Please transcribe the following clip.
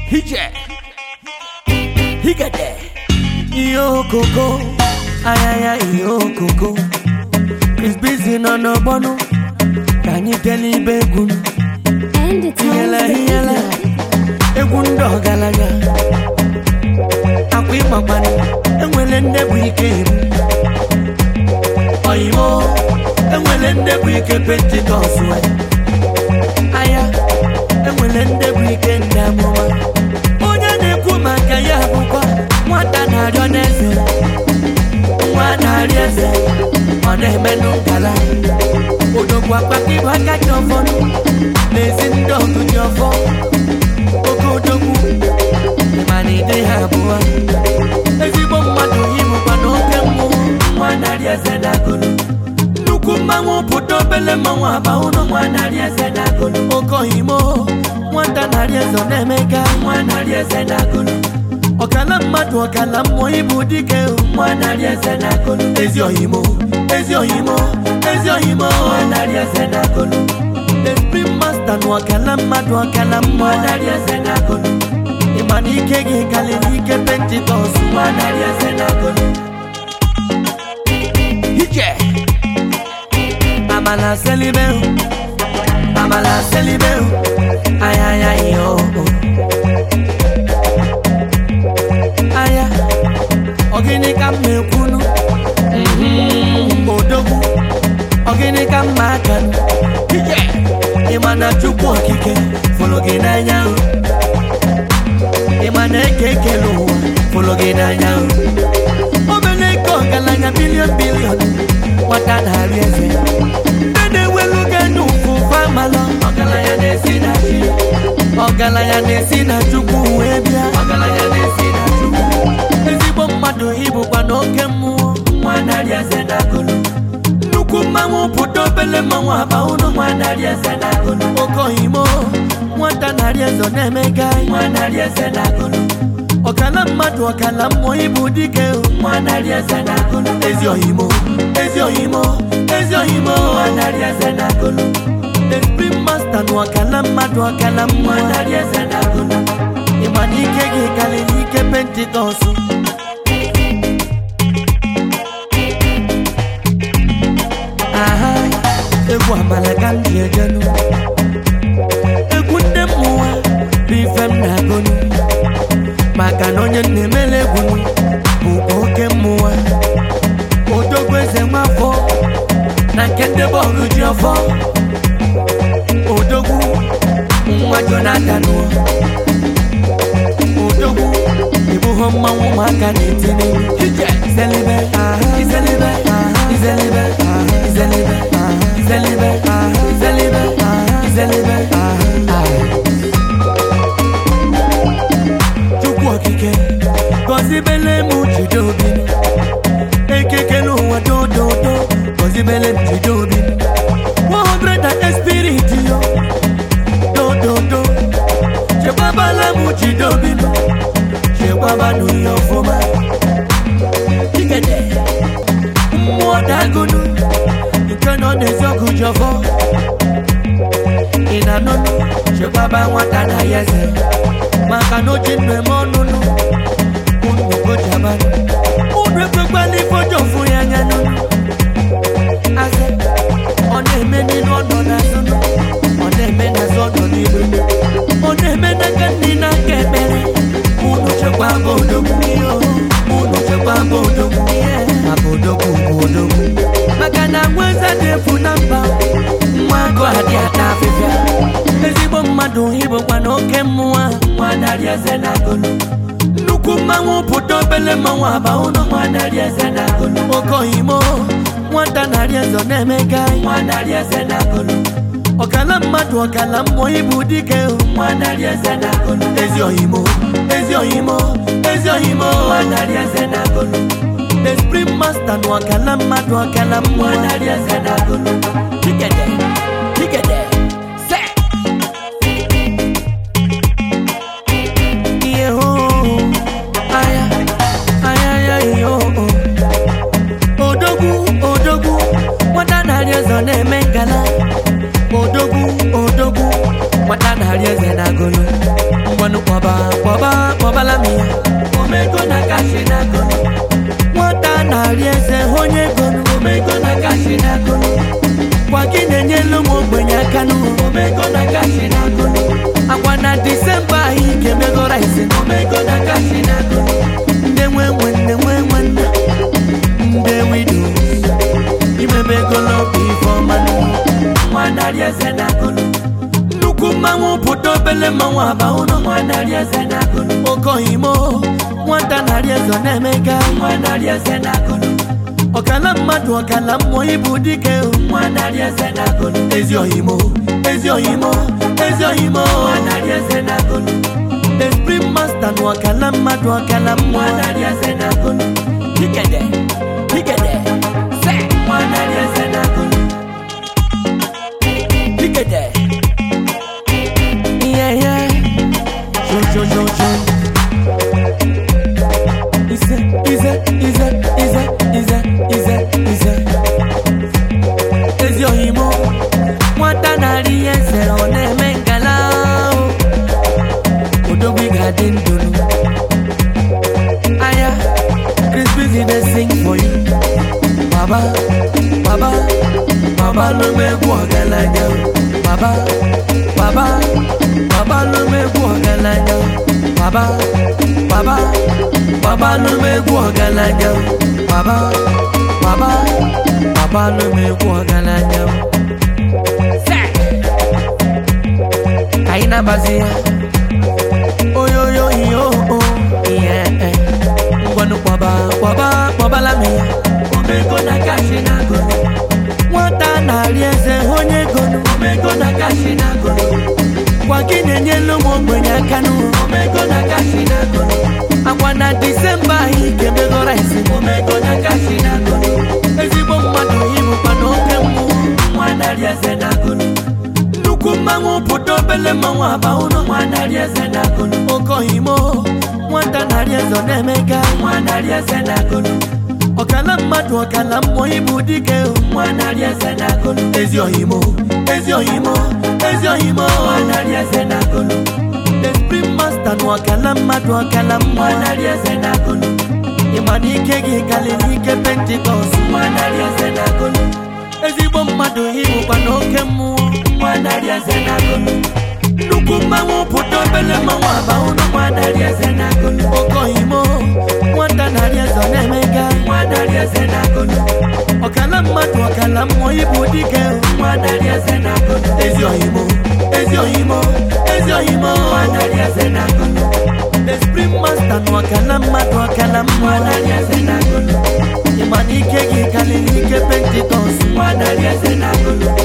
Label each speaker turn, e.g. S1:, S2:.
S1: Hije. Higade. Iyo koko. Ayaya iyo koko. Chris Busy nọ n'ọgbọnụ. Ka anyị tele ibe egwu.
S2: And it's
S1: Iyele
S2: always
S1: iyele. Egwu ndị ọgaranya. Akwa ịgbakwanụ. Enwere nne bụ ike ibu. Oyimo. Enwere nne bụ ike pentikọs we. Aya. Enwere nne bụ ike ndị amụma. Onye na-ekwu maka ya bụkwa nwata na-arịọ n'eze. Nwa na-arị eze. Ọ na-emenụ ngala. Odogwu akpata ibu aka ji ọfọnụ. N'ezi ndị ọgụ ji ọfọ. Oke odogwu. Mana ide ha abụọ. Ezigbo mmadụ ịbụkwa n'oke mmụọ. Nwa na-arị eze na-agụlụ. Nnukwu mmanwụ pụta obele mmanwụ aba ụlọ nwa narị eze na-agụlụ oke ohimo nwata narị eze ọ na-emega nwa narị eze na-agụlụ ọkala mmadụ ọkala mmụọ ịbụ dike nwa narị eze na-agụlụ ezi ohimo ezi ohimo ezi ohimo nwa narị eze na-agụlụ esprit master na ọkala mmadụ ọkala mmụọ narị eze na-agụlụ ịma na ike gị karịrị ike pentikọs nwa narị eze na-agụlụ ije Amala selibeu Amala selibeu Ay ay ay yo Aya Ogini ka m na-ekwunu Mhm, Odogwu Ogini ka m na-akanụ Ije Ịma na Chukwu okike fụrụ gị n'anya o. Ịma na eke ekele ụwa fụrụ gị n'anya o. Obele ego ọgaranya bilion bilion nwata na-arị eze ndị na-ewelu gị n'ụfụ famalọ ọgaranya na-esi na chi ọgaranya na-esi na chukwu wee bịa ọgaranya na-esi na chukwu ezigbo mmadụ ịbụkwa n'oke mmụọ nwa narị eze na agụlụ nnukwu mmanwụ pụta obele mmanwụ aba ụlọ nwa narị eze na agụlụ oke ohimo nwata narị eze ọ na-emega nwa narị eze na agụlụ ọkala mmadụ ọkala mmụọ ịbụ dike nwa narị eze na agụlụ ezi ohimo ezi ohimo ezi ohimo nwa narị eze na agụlụ esprit master na ọkala mmadụ ọkala mmụọ narị eze na agụlụ ịma na ike gị karịrị ike pentikọsụ aha egwu amala ka m ji ejenu egwu ndị mmụọ bụ ife m na-agụnụ maka na onye na-emele egwu bụkwa oke mmụọ odogwu eze nwafọ na nke ndị bọọlụ ji ọfọ odogwu nwa jonathan odogwu ịbụghọ mmanwụ ụmụaka na-etinye izelibe izelibe izelibe izelibe izelibe izelibe izelibe chukwu okike gọzibele m jide obi ekekele ụwa dododo gọzibele m jide obi 100 and spirit yo dododo chekwabala m jide obi m chekwabanụ ya ọfụma ikede mmụọ dagonu nke nọ n'eziọgụ jọfọ ị na-anụnụ chekwaba nwata na ya eze maka na oji nnu eme ọnụnụ unu gojabanụ unu ekwekwala ifojofu ya anya nụnụ aze ọ na-eme n'ilu ọnọ n'azụnụ ọ na-eme n'azụ ọnọ n'ilu ọ na-eme n'aka nri n'aka ekpere unu chekwaba odogwu ihe unu chekwaba odogwu ihe maka odogwu bụ odogwu maka na nwa eze dị efu na mba nwa agụ adị ata afịfịa ezigbo mmadụ ịbụkwa na oke mmụọ nwa narị eze na agụlụ nnukwu mmanwụ pụta obele mmanwụ aba ụlọ nwa narị eze na agụlụ oke ohimo nwata narị eze ọ na-emega nwa narị eze na agụlụ ọkala mmadụ ọkala mmụọ ịbụ dike nwa narị eze na agụlụ ezi ohimo ezi ohimo ezi ohimo nwa narị eze na agụlụ esprit master na ọkala mmadụ ọkala mmụọ narị eze na agụlụ Tigede, tigede, se. Ihe hoo, aya, aya, aya, ihe hoo. Odogwu, odogwu, nwata narị eze ọ na-eme ngala. Odogwu, odogwu, nwata narị eze na agụlụ. Ngwanụ kpọba n'agụnụ nnukwu mmanwụ pụta obele mmanwụ aba ụlọ nwa narị eze n'agụnụ okohimo nwata narị eze ọ na-emega nwa narị eze n'agụnụ ọkala mmadụ ọkala mmụọ ịbụ dike nwa narị eze n'agụnụ ezi ohimo ezi ohimo ezi ohimo nwa narị eze n'agụnụ esprit master na ọkala mmadụ ọkala mmụọ nwa narị eze n'agụnụ dikede dikede se nwa narị eze n'agụnụ dikede yeah yeah jo jo jo jo Ize, ize, ize, ize, ize, ize, ize. Ezi ohimo, nwata narị eze ọ na-eme ngala o. Odogwu ga-adị ndụnụ. Aya, Chris Busy dey sing for you. Baba, baba, baba ló mẹ́kù ọ̀gálàjà o. Baba, baba, baba ló mẹ́kù ọ̀gálàjà o. Baba, baba, baba ló mẹ́kù ọ̀gálàjà o. Baba, baba, baba ló mẹ́kù ọ̀gálàjà o. Sẹ́, àyínà bàzíyà. Oyoyo iyo o, iye ẹ. Ngwanu kpọba, kpọba, kpọba lámìyà. Omego na kashi na golo. Nwata narị eze onye golo. Omego na kashi na golo. Gwa gị na-enyelu m ogbenye aka n'ụwa. Omego na kashi na golo. Agwa na Disemba anyị ga-emegoro isi. Omego na kashi na golo. Ezigbo mmadụ ịbụkwa n'oke mmụọ. Nwa narị eze na golo. nnukwu mmanwụ pụta obele mmanwụ aba ụlọ nwa narị eze na agụnụ okohimo nwata narị eze ọ na-emega nwa narị eze na agụnụ ọkala mmadụ ọkala mmụọ ịbụ dike nwa narị eze na agụnụ ezi ohimo ezi ohimo ezi ohimo nwa narị eze na agụnụ esprit master na ọkala mmadụ ọkala mmụọ narị eze na agụnụ ịma na ike gị karịrị ike pentikọst nwa narị eze na agụnụ ezigbo mmadụ ịbụkwa n'oke mmụọ nwa narị eze na agụnụ nnukwu mmanwụ pụta obele mmanwụ aba ụlọ nwa narị eze na agụnụ okohimo nwata narị eze ọ na-emega nwa narị eze na agụnụ ọkala mmadụ ọkala mmụọ ịbụ dike nwa narị eze na agụnụ ezi ohimo ezi ohimo ezi ohimo nwa narị eze na agụnụ esprit master na ọkala mmadụ ọkala mmụọ narị eze na agụnụ ịma na ike gị karịrị ike pentikọst nwa narị eze na agụnụ